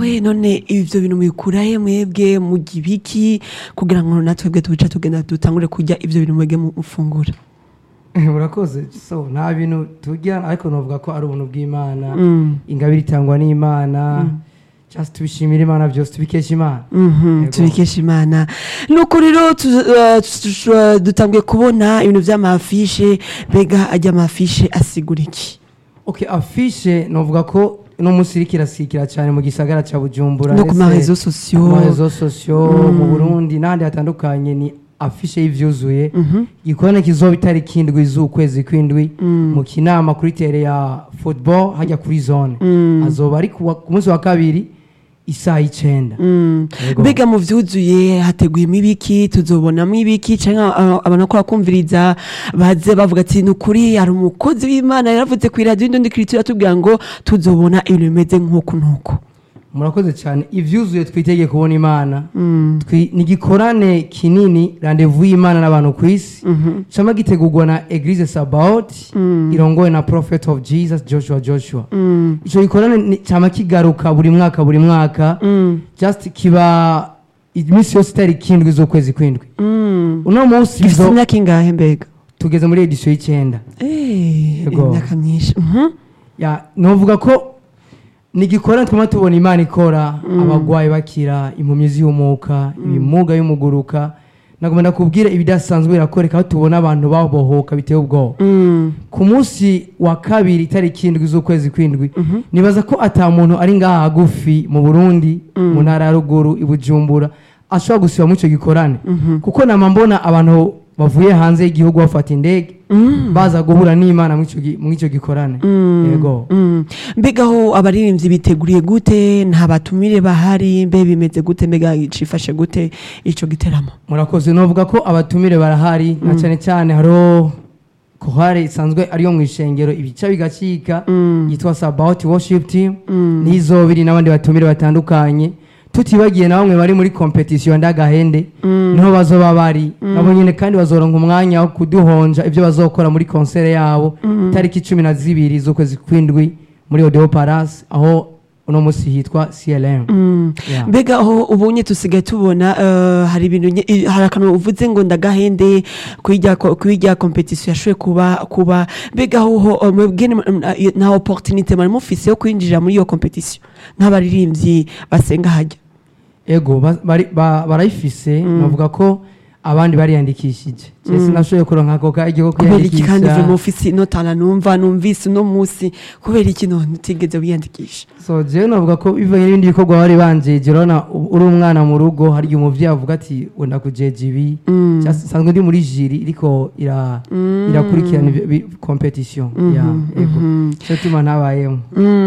egowe none ivyo bintu mubikurahe mwebwe murya ibiki kugira ngo natwebwe tubica tugenda dutangure kurya ivyo bintu mwebwe mufungura murakoze so nta bintu turya ariko novuga ko ari ubuntu bw'imana ingabire itangwa n'imana just tubishimira imana byose tubikesha imana Mhm, Yego. tubikesha imana nuko rero tu- uh, tu- uh, dutanguye kubona ibintu vy'amafishe mbega ajya amafishe asigura iki okay afishe novuga ko uno munsi iriko irasikira cyane mu gisagara ca bujumbura no ku ndetse marezo sosiyo ku marezo sosiyo mu burundi n'ahandi hatandukanye ni afishe y'ivyuzuye igikorane kizoba itariki indwi z'ukwezi kw'indwi mu kinama kuri tere ya football hajya kuri zone azoba ari kuwa- ku munsi wa kabiri isaha y'icenda Yego. mbega mu vyuzuye hateguyemo ibiki tuzobonamo ibiki canke uh, abantu ko bakumviriza baze bavuga ati ni ukuri hari umukozi w'imana yaravuze ku iradiyo indundi kiritura tubwira ngo tuzobona ibintu bimeze nk'uku n'uku murakoze cyane ivyuzuye twitege kubona imana Twi- ni igikorane kinini randevu y'imana n'abantu ku isi cama gitegurwa na eglise sabaot irongowe na prophet of jesus joshua joshua ico gikorane ni- cama kigaruka buri mwaka buri mwaka just kiba iminsi yose itariki indwi z'ukwezi kw'indwi uno munsi gifite bizo- imyaka ingahe mbega tugeze muri edisiyo y'icenda Eh, Yego. imyaka myinshi Mhm. ya novuga ko ni igikorane twama tubona imana ikora abagwayi bakira impumyi zihumuka ibimuga y'umuguruka nagomba ndakubwira ibidasanzwe birakoreka aho tubona abantu babohoka biteye ubwoba Mm. ku munsi wa kabiri itariki indwi z'ukwezi kw'indwi nibaza ko ata muntu ari ngaha hagufi mu burundi mu ntara ya ruguru i bujumbura ashobora gusiba muri icyo gikorane kuko nama mbona abantu bavuye hanze y'igihugu bafata indege baza guhura n'imana muri ico gi- muri icyo gikorane yego Mm. mbega aho abaririmbyi biteguriye gute nta batumire bahari mbe bimeze gute mbega cifashe gute ico giteramo murakoze novuga ko abatumire barahari na cyane cyane hariho kohare isanzwe ariyo mu ishengero ibica bigacika yitwa sabaoti worship team n'izobiri n'abandi batumire batandukanye tutibagiye na bamwe bari muri competition ndagahende niho bazoba bari nabo nyine kandi bazoronka umwanya wo kuduhonja ibyo bazokora muri konsere yabo itariki cumi na zibiri z'ukwezi kw'indwi muri odeo paras aho uno munsi hitwa clm Yeah. mbega aho ubunye tusigaye tubona eh, hari ibintu nye- i- hari akantu uvuze ngo ndagahende kwirya ko- kwirya competition yashoboye kuba kuba mbega aho ho eh, mwebwe ni- mm, eh, nta opportunité mwari mufise yo kwinjira muri iyo competition nk'abaririmbyi basenga hajya ego ba- bari- ba- barayifise navuga ko abandi bariyandikishije je sinashoboye kuronka ako kajya ko kubera iki kandi uve mu kwiyandikisha ofisi notana numva numvise uno munsi kubera iki none utigeze wiyandikisha so jewe navuga ko bivanye n'ibindi bikorwa bari banjeje urabona u- uri umwana mu rugo hari igihe umuvyeyi avuga ati wenda kujeja ibi Just nsanzwe ndi muri jiri iriko ira- irakurikirana ibi- ibi- competition ya ego cyo tuma ntabayemo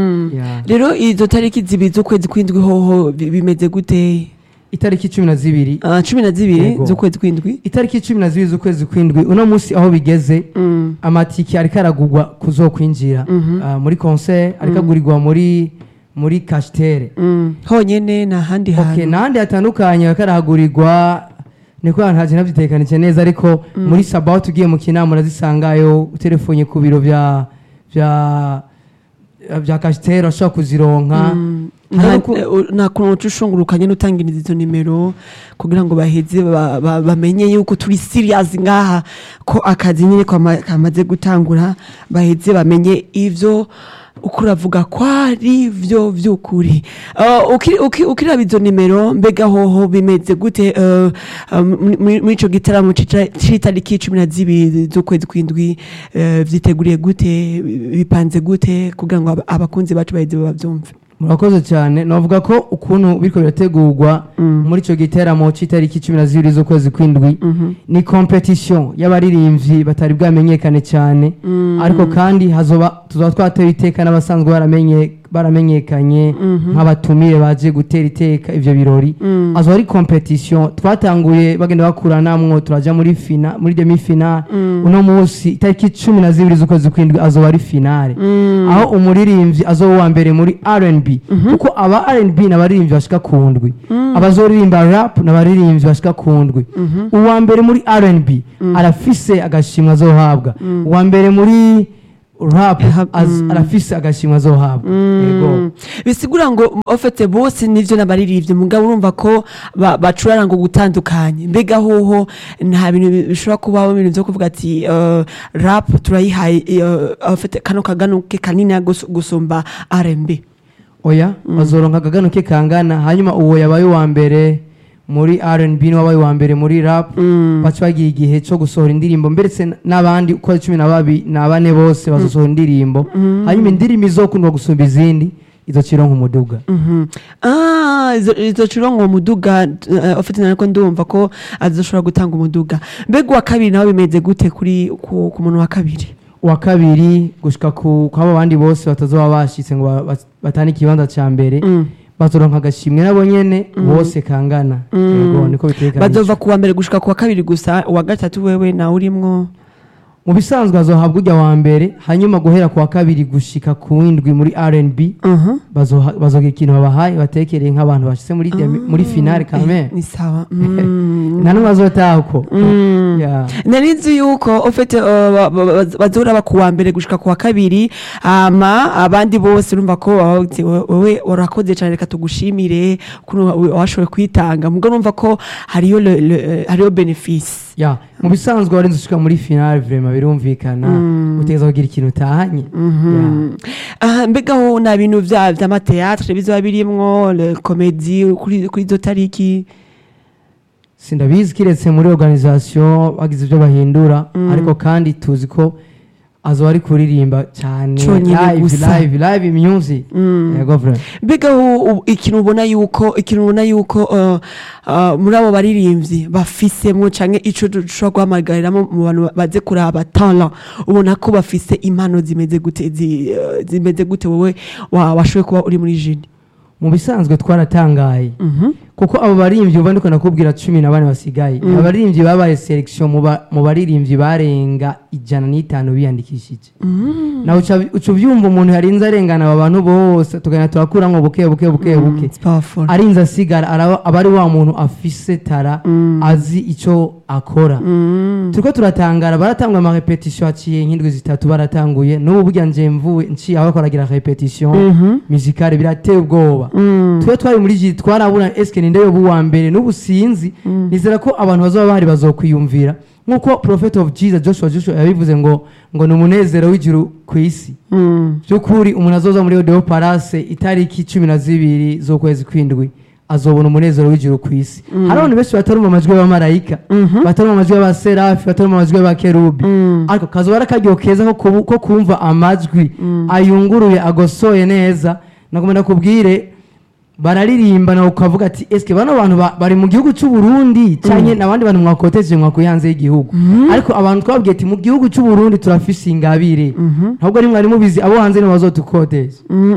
Ya. rero izo tariki zibiri z'ukwezi kw'indwi hoho bi- bimeze gute itariki cumi na zibiri Ah, cumi na zibiri Yego. z'ukwezi kw'indwi itariki cumi na zibiri z'ukwezi kw'indwi uno munsi aho bigeze amatike ariko aragurwa kuzokwinjira Ah, muri concert ariko agurirwa muri muri kashitere Mm. honyene nta handi okay hantu n'ahandi hatandukanye ariko arahagurirwa niko ahantu haje navyitekanije neza ariko muri sabato ugiye mu kinama urazisangayo uterefonye ku biro vya vya vya kashitere urashobora kuzironka Hari uku- nta kuntu uca ushungurukanye n'utangiriza izo nimero kugira ngo baheze ba- ba- bamenye yuko turi serious ngaha ko akazi nyine kwama- kamaze gutangura baheze bamenye ivyo uko uravuga ko ari vyo vy'ukuri Ah, uki- uki- ukiraba izo nimero mbega hoho bimeze gute eh, ah, muri- muri muri ico gitaramo cica- c'itariki cumi na zibiri z'ukwezi kw'indwi eh, vyiteguriye gute bipanze gute kugira ngo aba- abakunzi bacu baheze bavyumve murakoze cyane navuga ko ukuntu biriko birategurwa muri icyo giteramo cy'itariki cumi na zibiri z'ukwezi kw'indwi ni competition y'abaririmbyi batari bwamenyekane cyane ariko kandi hazoba tuzoba twatewe iteka n'abasanzwe baramenye baramenyekanye nk'abatumire baje gutera iteka ivyo birori azoba ari competition twatanguye bagenda bakuranamwo turaja muri fina muri demi finale uno munsi itariki cumi na zibiri z'ukwezi kw'indwi azoba ari finale aho umuririmbyi azoba uwa mbere muri R&B kuko aba R&B n'abaririmbyi bashika ku ndwi abazoririmba rap n'abaririmbyi bashika ku ndwi uwa mbere muri R&B arafise agashimwe azohabwa uwa mbere muri rap Iha- az- mm. arafise agashimwe azohabwa yego bisigura ngo ofete bose nivyo n'abaririmbyi mugabo urumva ko ba- bacurara ngo gutandukanye mbega hoho nta bintu bi- bishobora kubaho ibintu vyo kuvuga ati eh, rap turayihaye eh, ofete kano kaganuke kanini gus- gusumba R&B oya bazoronka akagano ke kangana hanyuma uwo yabaye uwa mbere muri R&B n'uwabaye uwa mbere muri rap baca bagira igihe cyo gusohora indirimbo mbere n'abandi uko ari cumi na babi na bane bose bazosohora indirimbo hanyuma indirimbo izokundwa gusumba izindi izokironka umuduga Mhm. Ah, izo- izo cirongo uwo muduga eh, ofite nariko ndumva ko azoshobora gutanga umuduga mbega uwa kabiri nawe bimeze gute kuri ku, ku muntu wa kabiri uwa kabiri gushika ku kwabo bandi bose batazoba bashitse ngo ba- ba- batane ikibanza ca mbere Mm. bazoronka agashimwe nabo nyene bose kangana yego niko bitegekanijwe bazova kuwa mbere gushika kuwa kabiri gusa uwa gatatu wewe nawe urimwo mu bisanzwe azohabwa ujya wa mbere hanyuma guhera ku wa kabiri gushika ku windwi muri R&B Mhm. bazoha- bazogira ikintu babahaye batekereye nk'abantu bashitse muri demi- muri finale kame ni sawa Mm. nta n'umwe azotaha uko Mm. Yeah. nari nzi yuko ufite bazohora ba kuwa mbere gushika kuwa kabiri ama abandi bose urumva ko baba bati, "We- wewe urakoze cyane reka tugushimire ukuntu wa- washoboye kwitanga mubwo numva ko hariyo le- le- hariyo benefice ya mu bisanzwe warinze ushika muri finale vrema birumvikana utegereza kugira ikintu utahanye Yeah. Ah, mbega ho nta bintu vya vy'amateatre bizoba birimwo le komedi kuri kuri izo tariki sindabizi kiretse muri organisation bagize ibyo bahindura ariko kandi tuzi ko azoba ari kuririmba cyane Conyine live gusa. live live music yego vrema mbega ho u- ikintu ubona yuko ikintu ubona yuko uh, uh, muri abo baririmbyi bafisemwo canke ico dushobora guhamagariramo mu bantu baze kuraba talent ubona ko bafise impano zimeze gute zi- uh, zimeze gute wowe wa- washoboye kuba uri muri jini mu bisanzwe twaratangaye kuko abo baririmbyi uba ndiko nakubwira cumi na bane basigaye abaririmbyi babaye selection mu ba- mu baririmbyi barenga ijana n'itanu biyandikishije nawe uca uca ubyumva umuntu yarinze arengana aba bantu bose tugana turakuramwo buke buke buke buke It's powerful. arinze asigara araba- aba ari wa muntu afise tara azi icyo akora turiko turatangara baratanga amarepetition haciye nk'indwi zitatu baratanguye n'ubu burya nje mvuwe nciye aho baragira repetition musicale birateye ubwoba twe twari muri ji twarabura eske ninde yoba uwa mbere n'ubu sinzi nizera ko abantu bazoba bahari bazokwiyumvira nk'uko prophet of jesus joshua joshua yabivuze ngo ngo ni umunezero w'ijuru ku isi Mm. by'ukuri umuntu azoza muri odeo parase itariki cumi na zibiri z'ukwezi kw'indwi azobona umunezero w'ijuru ku isi hari abantu benshi batarumva amajwi y'abamarayika batarumva amajwi y'abaserafi batarumva amajwi y'abakerubi ariko kazoba ari akaryo keza ko kubu- ko kumva amajwi ayunguruye agosoye neza nagomba kubwire bararirimba nawe ukavuga ati eske bano bantu ba- bari mu gihugu cy'u Burundi cyanye n'abandi bantu mwakoteje mwakuye hanze y'igihugu ariko abantu twabwiye ati mu gihugu cy'u Burundi turafise ingabire ntabwo ari mwari mubizi abo hanze nibo bazotukoteje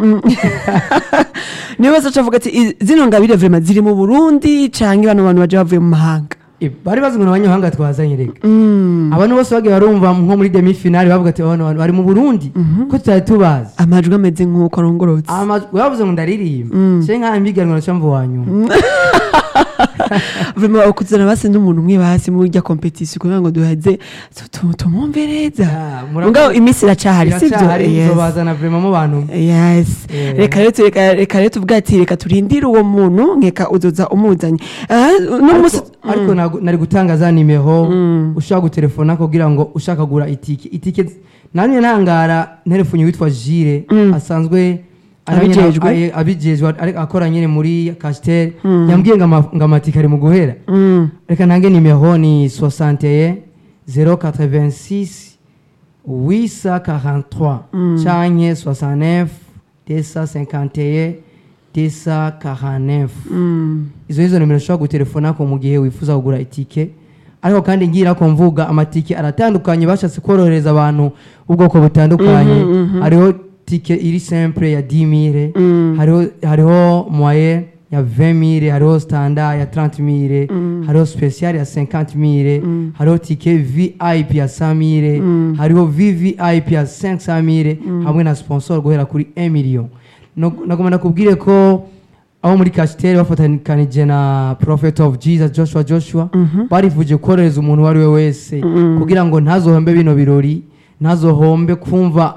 niyo wese acavuga ati "I- zino ngabire vrema ziri mu burundi canke bano bantu baje bavuye mu mahanga Eh, bari bazi ngo abanyamahanga twazanye reka abantu bose bagiye barumva nko muri demi finale bavuga ati bano bantu bari mu Burundi ko tutari tubazi amajwi ameze nk'uko arongorotse amajwi bavuze ngo ndaririmba cye nka mbiganwa na camvu wa nyuma vrema ukuzana basi n'umuntu umwe basi muri rya competition kugira ngo duheze tu- tu- tumwumvereza Ah, murakoze. mugabo iminsi iracahari sivyo Iracyahari, Yes. nzobazana vrema mu bantu yes Yeah. reka rero tu- reka- reka rero tuvuga ati reka turindire uwo muntu nkeka uzoza umuzanye Ah, no munsi ariko, ariko nagu- nari gutanga za nimero ushaka gutelefona kugira ngo ushaka kugura itike itike namwe ntangara nterefunye witwa Jire asanzwe ari nyene- Abijejwe. aye- abijejwe ari- akora nyine muri Castel yambwiye ngo ama- ngo amatike ari mu guhera reka ntange nimero ni 61 086 843 canke 69 251 249 izo nizo nimero ushobora gutelefona ko mu gihe wifuza kugura itike ariko kandi ngira ko mvuga amatike aratandukanye bashatse korohereza abantu ubwoko butandukanye hariho tike iri simple ya 10000 hariho hariho moyen ya 20000 hariho standard ya 30000 hariho special ya 50000 hariho tike VIP ya 100000 hariho VVIP ya 500000 hamwe na sponsor guhera kuri 1 million No- nagomba nakubwire ko aho muri kasiteri bafatikanije na prophet of jesus joshua joshua barivuje korohereza umuntu uwo ari we wese kugira ngo ntazohombe bino birori ntazohombe kumva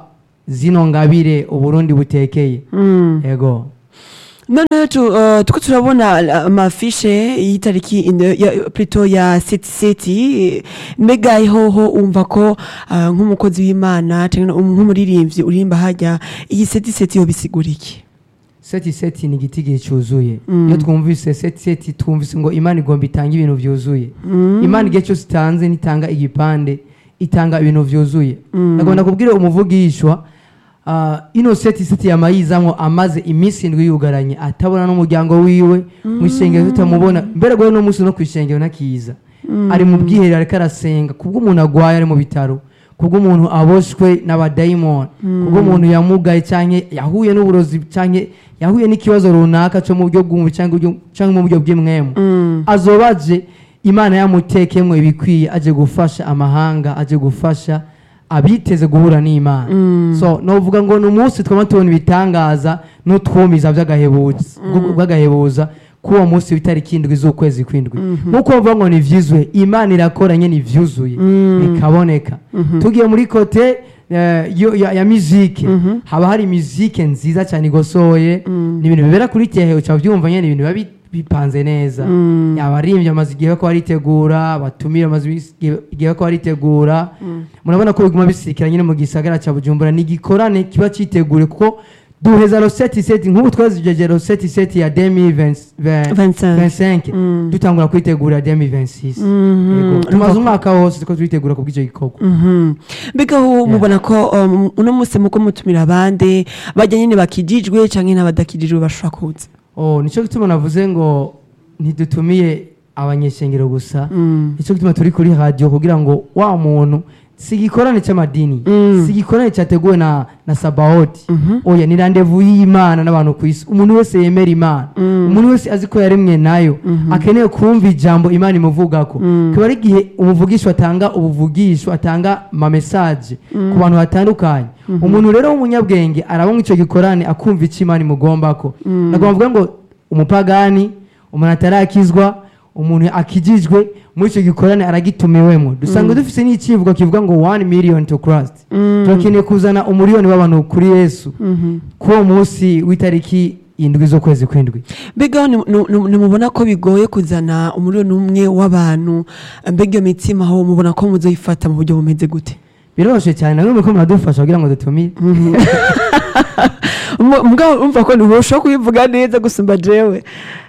zino ngabire uburundi butekeye yego noneho tu, uh, tuko turabona uh, amafishe y'itariki ine- ya- plutôt ya seti seti mbega ihoho umva ko uh, nk'umukozi w'imana canke um- nk'umuririmbyi uririmba hajya iyi seti seti yobisigura iki seti seti ni igiti gihe cyuzuye iyo twumvise seti seti twumvise ngo imana igomba itange ibintu byuzuye imana igihe cyose itanze nitanga igipande itanga ibintu byuzuye ndagomba kubwira umuvugishwa ah, ino seti seti yamayizamwo amaze iminsi indwi yugaranye atabona n'umuryango wiwe mu ishengero tutamubona mbere guhe no munsi no ku ishengero nakiza ari mu bwiherero ariko arasenga kubwo umuntu agwaye ari mu bitaro kubwo umuntu aboshwe n'abadayimoni kubwo umuntu yamugaye cyangwa yahuye n'uburozi cyangwa yahuye n'ikibazo runaka cyo mu buryo bw'umubiri cyangwa uburyo- cyangwa mu buryo bw'imwemu azoba aje imana yamutekemwo ibikwiye aje gufasha amahanga aje gufasha abiteze guhura n'imana so novuga ngo ni umunsi twaba tubona ibitangaza n'utwumiza by'agahebuza bw'agahebuza k'uwo munsi w'itariki indwi z'ukwezi kw'indwi nk'uko bavuga ngo ni vyuzuye imana irakora nyine ivyuzuye bikaboneka tugiye muri kote eh, yo- ya, ya mizike haba hari mizike nziza cyane igosoye ni ibintu bibera kuri tehe uca byumva nyine ibintu biba bi- bipanze neza abaririmbyi bamaze igihe ko baritegura abatumire bamaze igihe- igihe ko baritegura murabona ko biguma bisikira nyine mu gisagara cya bujumbura ni igikorane kiba cyitegure kuko duheza roseti seti nk'ubu twazijeje roseti seti ya demi 25 dutangura kwitegura demi 26 tumaze umwaka wose ko twitegura ku bw'icyo gikorwa Mhm. mbega ho mubona ko um, uno munsi muko mutumira abandi bajya nyine bakijijwe canke n'abadakijijwe bashobora kuza oh nicyo gituma navuze ngo ntidutumiye abanyeshengero gusa nicyo gituma turi kuri radiyo kugira ngo wa muntu si igikorane cy'amadini si igikorane cyateguwe na na sabawoti oya ni randevu y'imana n'abantu ku isi umuntu wese yemera imana umuntu wese azi ko yaremwe nayo akeneye kumva ijambo imana imuvugako kiba ari igihe umuvugisho atanga ubuvugisho atanga amamesaje ku bantu batandukanye umuntu rero w'umunyabwenge arabona icyo gikorane akumva icyo imana imugombako nagomba mvuga ngo umupagani umuntu atarakizwa umuntu akijijwe muri icyo gikorane aragitumiwemo dusanga dufite n'ikivugo kivuga ngo one million to Christ turakeneye kuzana umuriyoni w'abantu kuri yesu kuri uwo munsi w'itariki indwi z'ukwezi kw'indwi mbega ni- ni- ni- nimubona ko bigoye kuzana umuriro umwe w'abantu mbega iyo mitsima ho mubona ko muzoyifata mu buryo bumeze gute biroroshye cyane namwe muriko muradufasha kugira ngo dutumire Mu- mugabo umva ko ntiburushaho kubivuga neza gusumba jewe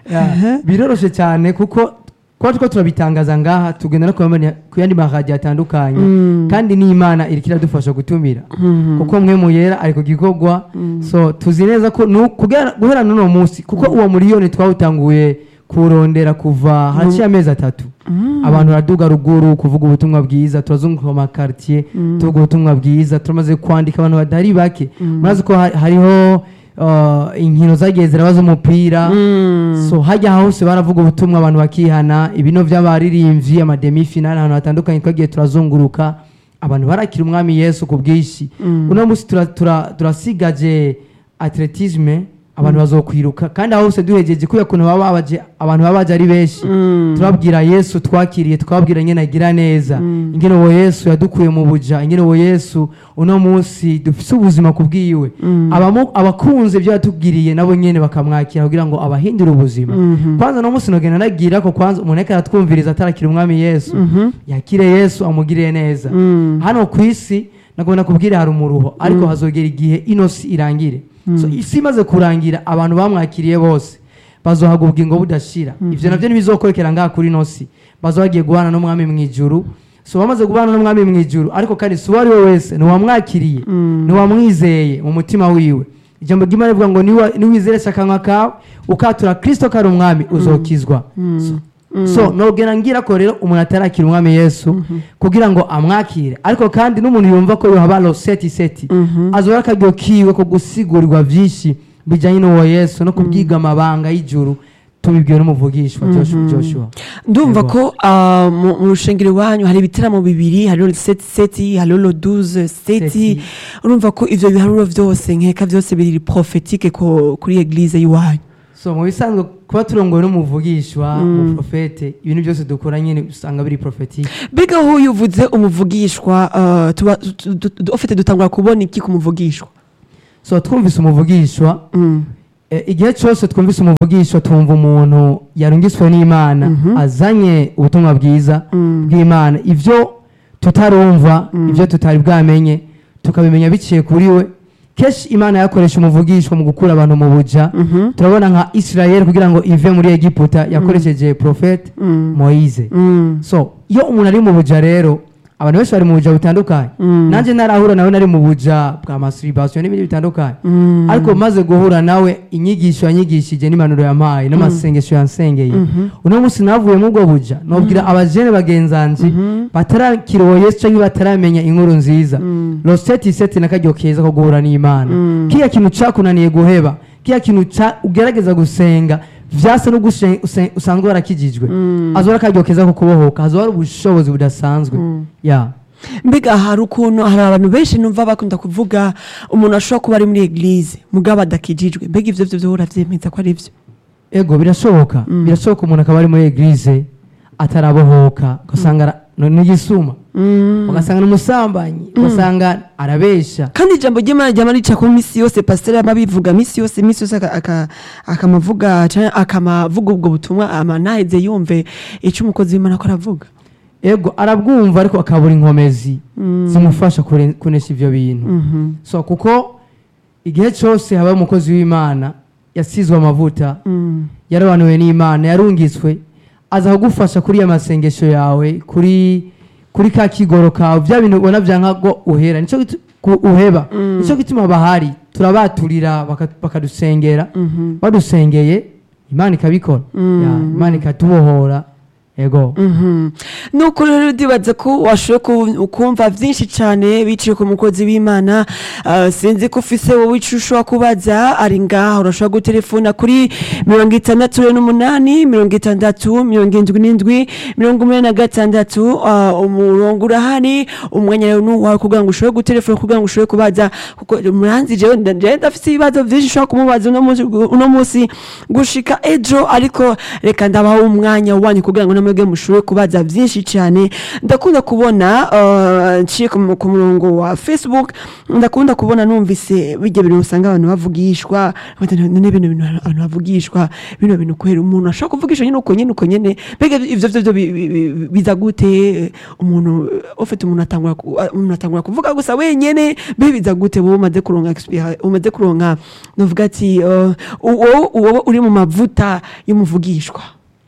biroroshye cyane kuko kuba turiko turabitangaza ngaha tugenda no kuyamenya- ku yandi maradiyo atandukanye kandi n'imana iriko iradufasha gutumira kuko mwe muyera ariko gikorwa so tuzi neza ko nu- kugera- guhera n'uno munsi kuko uwo muriyoni twawutanguye kurondera kuva haciye amezi atatu abantu baraduga ruguru kuvuga ubutumwa bwiza turazunguka mu makartier tuvuga ubutumwa bwiza turamaze kwandika abantu batari bake murazi ko ha- hariho uh, inkino zagiye zirabaza umupira so hajya hose baravuga ubutumwa abantu bakihana ibino by'abaririmbyi amademi finale ahantu hatandukanye twagiye turazunguruka abantu barakira umwami yesu ku bwinshi uno munsi tura- tura- turasigaje atletisme abantu bazokwiruka kandi aho hose duhegeje kubera ukuntu baba babaje abantu baba baje ari benshi turabwira yesu twakiriye twabwira nyine agira neza ingene uwo yesu yadukuye mu buja ingene uwo yesu uno munsi dufise ubuzima ku bwiwe Abamu- abakunze ibyo yatubwiriye nabo nyene bakamwakira kugira ngo abahindure ubuzima kwanza no munsi nogenda nagira ko kwanza umuntu ariko aratwumviriza atarakira umwami yesu yakire yesu amugirire neza hano ku isi nagomba kubwira hari umuruho ariko hazogera igihe ino si irangire so isi imaze kurangira abantu bamwakiriye bose bazohabwa ubugingo budashira ivyo navyo ntibizokorokera ngaha kuri ino si bazoba bagiye guhana n'umwami mu ijuru so bamaze guhana n'umwami mu ijuru ariko kandi si uwo ari we wese ntiwamwakiriye ntiwamwizeye mu mutima wiwe ijambo ry'imana rivuga ngo niwa- niwizeresha akanwa kawe ukatura kristo ko ari umwami uzokizwa So- so nogera ngira ko rero umuntu atarakira umwami yesu kugira ngo amwakire ariko kandi n'umuntu yumva ko yohaba roseti seti azoba akaryo kiwe ko gusigurirwa vyinshi bijanye n'uwo yesu no kubwiga amabanga y'ijuru tubibwiwe n'umuvugishwa Joshua- joshua ndumva Yego. ko ah, mu mu rushengero iwanyu hari ibitaramo bibiri hariho seti seti hariho lo duze seti Seti. urumva ko ivyo biharuro vyose nkeka vyose biri prophétique ko kuri eglise y'iwanyu so mu bisanzwe kuba turongowe n'umuvugishwa umuprofete ibintu byose dukora nyine usanga biri prophetique mbega aho iyo uvuze umuvugishwa uh, tuba tu- tu- tu- ufite dutangura kubona iki ku muvugishwa so twumvise umuvugishwa Mm. Eh, igihe cyose twumvise umuvugishwa twumva umuntu yarungiswe n'imana azanye ubutumwa bwiza bw'imana ibyo tutarumva ibyo tutari bwamenye tukabimenya biciye kuri we kenshi imana yakoresha umuvugishwa mu gukura abantu mu buja turabona nka israel kugira ngo ive muri egiputa yakoresheje profete moise Mm. so iyo umuntu ari mu buja rero abantu benshi bari mu buja butandukanye nanjye narahura nawe nari mu buja bwa masturbation n'ibindi bitandukanye ariko maze guhura nawe inyigisho yanyigishije n'impanuro yampaye n'amasengesho yansengeye uno munsi navuye mu bwo buja nobwira abajene bagenzanji batarakiroye yesu canke bataramenya inkuru nziza roseti seti n'akaryo keza ko guhura n'imana kiya kintu cakunaniye guheba kiya kintu ca- ugerageza gusenga vyase no gushe- use- usanzwe warakijijwe azora akaryo keza ko kubohoka hazoba hari ubushobozi budasanzwe ya mbega hari ukuntu hari abantu benshi numva bakunda kuvuga umuntu ashobora kuba ari muri eglise mugabo adakijijwe mbega ivyo vyo vyo uravyemeza ko ari vyo ego birashoboka birashoboka umuntu akaba ari muri eglise atarabohoka ugasanga ara- no- n'igisuma ugasanga n'umusambanyi ugasanga arabesha kandi ijambo ry'imana ryama rica ku misi yose pasiteri yama abivuga misi yose misi yose aka- aka- akamavuga canke akamavuga ubwo butumwa ama ntaheze yumve ico umukozi w'imana ko aravuga ego arabwumva ariko akabura inkomezi zimufasha kure- kunesha ivyo bintu so kuko igihe cyose habaye umukozi w'imana yasizwe amavuta yarabanuwe n'imana yarungitswe aza kugufasha kuri ya masengesho yawe kuri kuri ka kigoro kawe bya bintu ubona byanka ngo uhera nico gitu- ku- uheba nico gituma bahari turabaturira baka- bakadusengera badusengeye imana ikabikora Ya, imana ikatubohora ego nuko rero ndibaza ko washoboye ku- kumva byinshi cyane biciye ku mukozi w'imana Ah, sinzi ko ufise wowe ico ushobora kubaza ari ngaha urashobora gutelefona kuri mirongo itandatu n'umunani mirongo itandatu mirongo indwi n'indwi mirongo umunani na gatandatu Ah, umurongo urahari umwanya rero n'uwawe kugira ngo ushobore gutelefona kugira ngo ushobore kubaza kuko muranzi jewe nda- jewe ndafise ibibazo byinshi ushobora kumubaza uno munsi- uno munsi gushika ejo ariko reka ndabaho umwanya wanyu kugira ngo namwebwe mushobore kubaza byinshi cyane ndakunda kubona uh, nciye ku mu- ku murongo wa facebook ndakunda kubona numvise bijya bintu usanga abantu bavugishwa bati, none bino bintu abantu bavugishwa bino bintu kwera umuntu ashobora kuvugisha nyine uko nyine uko nyine mbega ivyo vyo vyo bi- bi- bi- biza gute umuntu ufite umuntu atangura ku- umuntu atangura kuvuga gusa wenyene mbe biza gute wowe umaze kuronka experience umaze kuronka novuga ati uh, uwo uwo uri mu mavuta y'umuvugishwa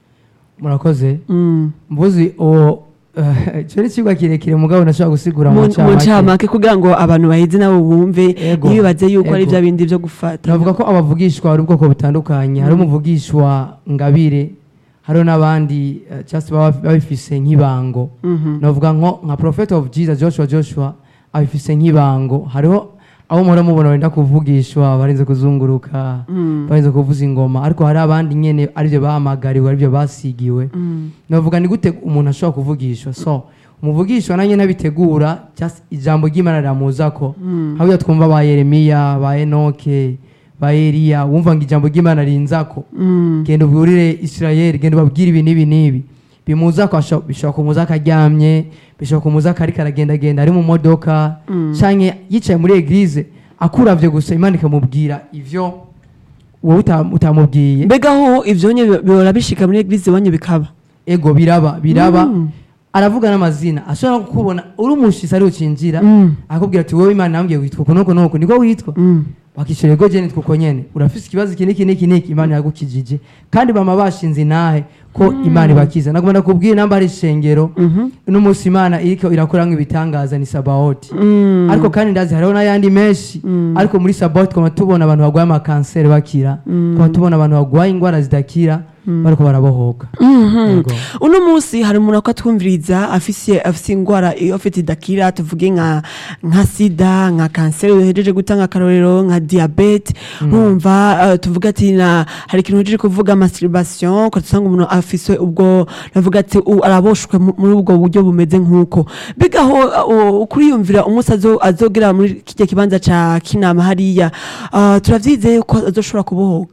murakoze Mm. mbuzi uwo icyo ni ikigo kirekire mugabo nashobora gusigura mu mu mu ncamake ncamake kugira ngo abantu bahize nabo bumve Ego. ntibibaze yuko ari Ego. bya bindi byo gufata navuga ko abavugishwa hari ubwoko butandukanye hari umuvugishwa ngabire hariho n'abandi eh, just baba babifise nk'ibango navuga nko nka prophet of jesus joshua joshua abifise nk'ibango hariho abo muhora mubona wenda kuvugishwa barinze kuzunguruka barinze kuvuza ingoma ariko hari abandi nyene aribyo bahamagariwe aribyo basigiwe navuga ni gute umuntu ashobora kuvugishwa so umuvugishwa nanjye nabitegura just ijambo ry'imana riramuzako hariya twumva ba yeremiya ba enoke ba eliya wumva ngo ijambo ry'imana rinzako genda ubwurire isirayeli genda ubabwire ibi n'ibi n'ibi bimuzako asho- bishobora kumuza akaryamye bishobora kumuza akariko aragendagenda ari mu modoka canke yicaye muri eglize akuravye gusa imana ikamubwira ivyo wowe uta- utamubwiye mbega ho ivyo nye bihora bishika muri eglise iwanyu bikaba ego biraba biraba aravuga n'amazina ashobora no kukubona uri umushitsi ari ucinjira Mm. akakubwira ati wowe imana nambwiye witwa uku nuku nuku niko witwa wakishyura ego jeni twuko nyene urafise ikibazo iki niki niki niki imana yagukijije kandi bama bashinze inahe ko imana ibakiza nagomba nakubwira namba hari ishengero uno munsi imana iriko irakoramwo ibitangaza ni sabaoti ariko kandi ndazi hariho n'ayandi menshi ariko muri sabaoti twama tubona abantu barwaye amakanseri bakira twama tubona abantu barwaye indwara zidakira bariko barabohoka Yego. uno munsi hari umuntu ako atwumviriza afise afise ingwara iyo afite idakira tuvuge nka nka sida nka kanseri uhejeje gutanga akarorero nka diabete nkumva uh, tuvuga ati na hari ikintu uhejeje kuvuga masturbation ko tusanga umuntu afise ubwo navuga ati u- araboshwe mu- muri ubwo buryo bumeze nk'uko mbega aho uh, ukuriyumvira umunsi azo- azogera muri kijya kibanza ca kinama hariya uh, turavyizeye ko azoshobora kubohoka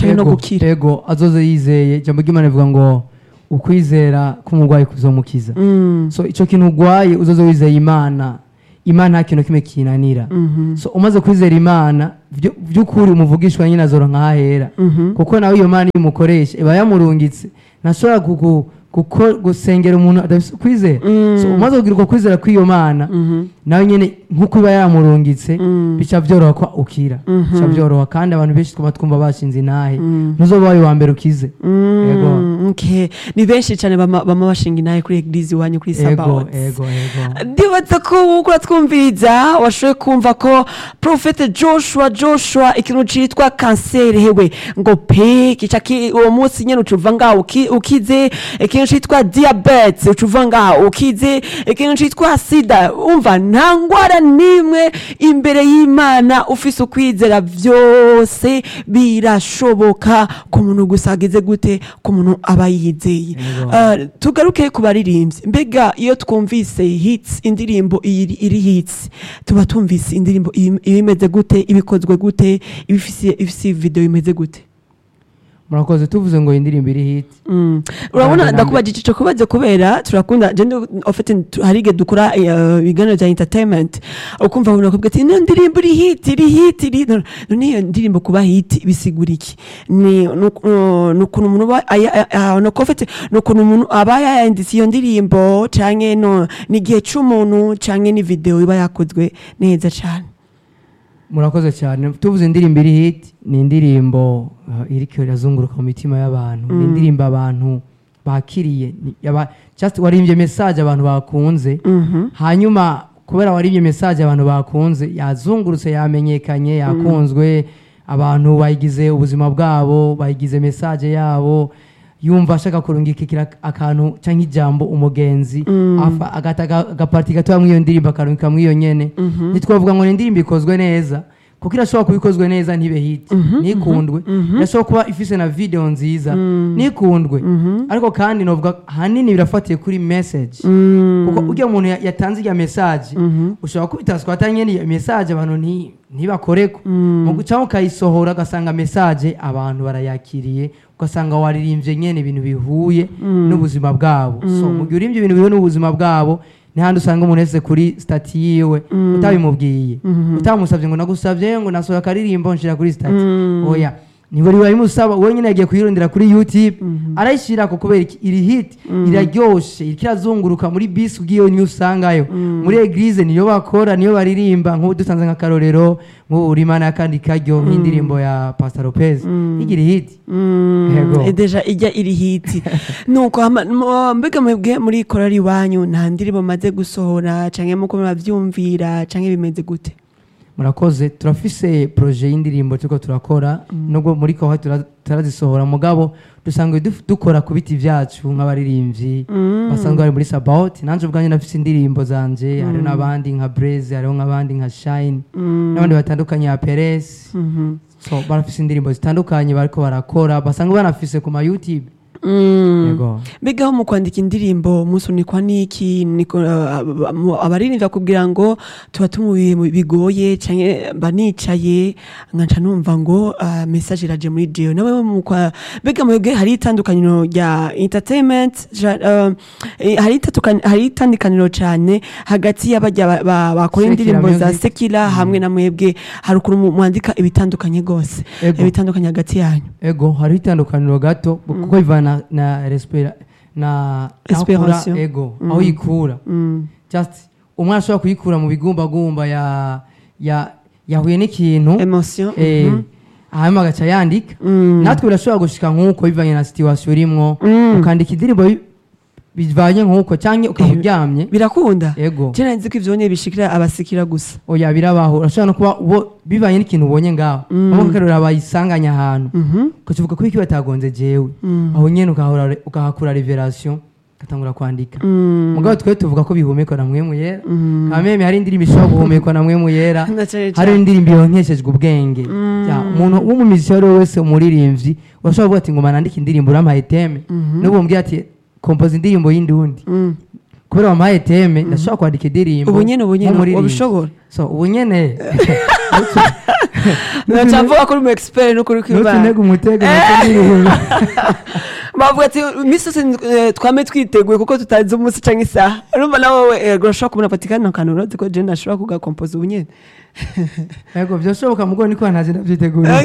canke no Ego, gukira ego azoze yizeye ijambo ry'imana rivuga ngo ukwizera k'umurwayi kuzomukiza Mm, so icyo kintu urwaye uzoze wizeye imana imana nta kintu kimwe kinanira mhm, so umaze kwizera imana vyo- vy'ukuri umuvugishwa nyine azora nk'ahera mhm, kuko nawe iyo mana iyo umukoresha iba yamurungitse ntashobora kugu- kuko- gusengera umuntu adafise ukwizera Mm. so umaze kugira uko kwizera kw'iyo mana mhm, nawe nyine nk'uko iba yamurungitse Mm. bica byoroha ko ukira Mhm. bica byoroha kandi abantu benshi twaba twumva bashinze intahe Mm. ntuzoba wawe wa mbere ukize mm, Ego. okay. ni benshi cyane bama bama bashinga inahe kuri eglise iwanyu kuri ego sabaoti ego ego ndibaza ko uko twumviriza washoboye kumva ko profete joshua joshua ikintu citwa kanseri hewe ngo pe kica ki- uwo munsi nyene ucuva ngaho uki- ukize ikintu citwa diabetes ucuva ngaho ukize ikintu citwa sida umva nta ngwara n'imwe imbere y'imana ufise ukwizera vyose birashoboka ku muntu gusa ageze gute ku muntu aba yizeye Ego. Ah, tugaruke ku baririmbyi mbega iyo twumvise hits indirimbo iri iri hits tuba tumvise indirimbo iba imeze gute ibikozwe gute ibifise ifise video imeze gute murakoze tuvuze ngo iyi ndirimbo iri hiti Mm. urabona Nambere. ndakubajije ico kubaze kubera turakunda je ofite harige dukora eh, ibiganiro bya entertainment ukumva umuntu akubwira ati ino ndirimbo iri hit iri hit iri none none iyo ndirimbo kuba hit bisigura iki ni nuku- uh, nukuntu umuntu aba aya- aya- no ofite nukuntu umuntu aba yayanditse iyo ndirimbo canke no ni igihe c'umuntu canke ni video iba yakozwe neza cane murakoze cyane tuvuze indirimbo iri hiti ni indirimbo uh, iriko irazunguruka mu mitima y'abantu ni indirimbo abantu bakiriye ni- yaba- just warimbye message abantu bakunze Mhm. hanyuma kubera warimbye message abantu bakunze yazungurutse yamenyekanye yakunzwe abantu bayigize ubuzima bwabo bayigize message yabo yumva ashaka kurungikira akantu cyangwa ijambo umugenzi afa- agata aga- agaparti gatoya muri iyo ndirimbo akarungika muri iyo nyene ntitwavuga ngo ni indirimbo ikozwe neza kuko irashobora kuba ikozwe neza ntibe hiti ntikundwe irashobora kuba ifise na video nziza ntikundwe ariko kandi novuga hanini birafatiye kuri message kuko ujya umuntu ya- yatanze irya message ushobora kubita twata nyene iyo message abantu nti- ntibakoreko mu gucaho ukayisohora ugasanga message abantu barayakiriye ugasanga waririmbye nyene ibintu bihuye n'ubuzima bwabo so mu gihe urimbye ibintu bihuye n'ubuzima bwabo ni handi usanga umuntu wese kuri stati yiwe utabimubwiye utamusabye ngo nagusabye ngo nasohoye akaririmbo nshira kuri stati oya niwe bimusaba wowe nyine yagiye kuyirondera kuri youtube arayishyira ko kubera iki iri hit iraryoshe iriko irazunguruka muri bisi ubwiyo niyo usangayo muri eglise niyo bakora niyo baririmba nk'ubu dusanze nk'akarorero nk'ubu urimana y'akandi karyo nk'indirimbo ya pastor lopez igira hit Yego. Eh, deja ijya iri hiti nuko hama- mu- mbega mwebwe muri korari iwanyu nta ndirimbo maze gusohora canke muko muravyumvira canke bimeze gute murakoze turafise proje y'indirimbo turiko turakora nubwo muri koha tura- turazisohora mugabo dusanzwe duf- dukora ku biti vyacu nk'abaririmbyi basanzwe bari muri sabaot nanje ubwanjye nafise indirimbo zanje hariho n'abandi nka breze hariho nk'abandi nka shine n'abandi batandukanye ya peres Mhm. so barafise indirimbo zitandukanye bariko barakora basanzwe banafise ku ma youtube Mm. yego mbega aho mu kwandika indirimbo musunikwa n'iki niko uh, mu- abaririmbyi bakubwira ngo tuba tumubiye mu bigoye canke banicaye nkaca numva ngo uh, message iraje muri dio nawe mu kwa mbega mwebwe hari itandukaniro rya entertainment ja- uh, eh, hari itandukan- hari itandukaniro cane hagati y'abajya ba- ba- bakora Sekira indirimbo za music. sekila hamwe na mwebwe hari ukuntu mu- mwandika ibitandukanye gose Ego. ibitandukanye hagati yanyu ego hariho itandukaniro gato kuko bivana na respira na naho ukura Inspiration. ego aho yikura mm. just umwana ashobora kuyikura mu bigumbagumba ya ya yahuye n'ikintu emotion eh, mhm. hanyuma agaca yandika Mm. natwe birashobora gushika nk'uko bivanye na situation urimwo Mm. ukandika indirimbo bi- bivanye nk'uko cyangwa ukaba uryamye birakunda ego je nzi ko ivyo nyene bishikira abasikira gusa oya birabaho urashobora no kuba ubo- bivanye n'ikintu ubonye ngaho nko akarora bayisanganye ahantu Mhm. ukakivuga ko iki batagonze jewe Mm. aho nyene ukahora- ukahakura revelation ugatangura kwandika Mm. mugabo twe tuvuga ko bihumekwa na mwemu yera Mm. kameme hari indirimbo ishobora guhumekwa na mwemu yera Na cane hari cane. indirimbo yonkeshejwe ubwenge Ya, umuntu w'umumiziki uwo ari we wese umuririmbyi urashobora kuvuga ati ngo nandike indirimbo urampaye teme n'ubu umbwira ati kompoza indirimbo y'indundi Mm. kubera wampaye teme ndashobora kwandika indirimbo ubu nyene ubu nyene nk'umuririmbyi. ubishobora so ubu nyene naca mvuga ko uri mu expert n'ukuri kw'Imana ntutunege umutego nacyo niriheba bavuga ati iminsi yose eh, twame twiteguye kuko tutazi umunsi canke isaha urumva nawe eh, urashobora kubona ati kandi akantu urazi ko je nashobora kugakompoza ubu nyene yego byashoboka mugo niko ntazi ndavyiteguriye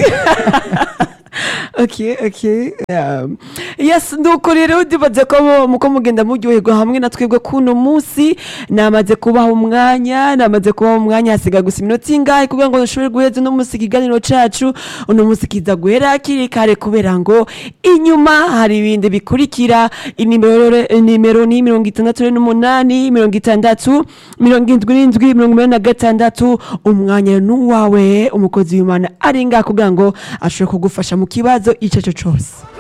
okay okay um, yes nuko rero ndibaze ko mu- muko mugenda muryoherwa hamwe na twebwe kuno munsi namaze kubaha umwanya namaze kubaha umwanya hasiga gusa iminota ingahe kugira ngo dushobore guheza uno munsi ikiganiro cacu uno munsi kiza guhera hakiri kare kubera ngo inyuma hari ibindi bikurikira inimero inimero ni mirongo itandatu n'umunani mirongo itandatu mirongo indwi n'indwi mirongo inani na gatandatu umwanya n'uwawe umukozi w'imana ari ngaha kugira ngo ashobore kugufasha mu kibazo icyo ari cyo cyose